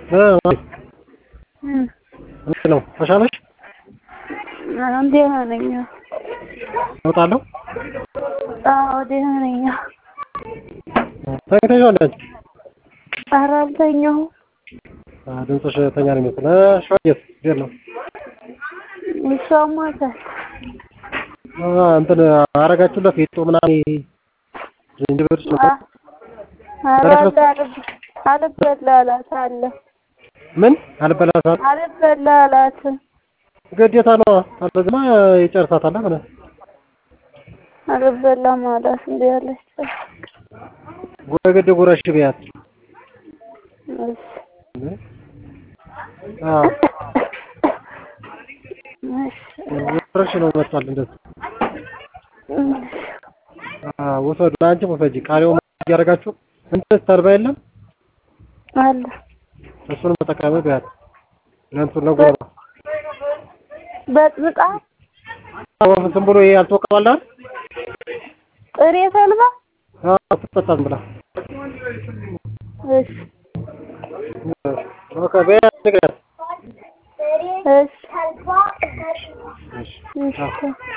እንዴት ነው ተሻለሽ? ደህና ነኝ። እወጣለሁ። አዎ ደህና ነኝ። ተኝተሻል አንቺ? ኧረ አልተኛሁም። ድምፅሽ ተኛ ነው የሚመስል። ሸዋዬስ እንዴት ነው? እሷ ሞታል። እንትን አረጋችሁለት ፌጦ ምናምን ዝንጅብል ኧረ አልበላ አላት አለ። ምን አልበላሳት አልበላ አላት። ግዴታ ነው። አለዝማ ይጨርሳታል። ምን አልበላም አላት። እንደ ያለች ጎረገድ ጉረሽ ቢያት እሺ አዎ እሺ ጉረሽ ነው መጣል እንደዚህ አዎ ውሰዱ። አንቺ ውሰጂ። ቃሪያው እያደረጋችሁ እንትን ተርባ የለም አለ እሱን ተጠቀሚ ቢያት ለእንትን ለጉሮሮ በጥብጣ ወፍ ዝም ብሎ ይሄ ያልተወቀባል አይደል? ጥሬ ተልባ አዎ ትጠጣም ብላ እሺ ኦኬ ቢያት ንገሪያት። እሺ እሺ እሺ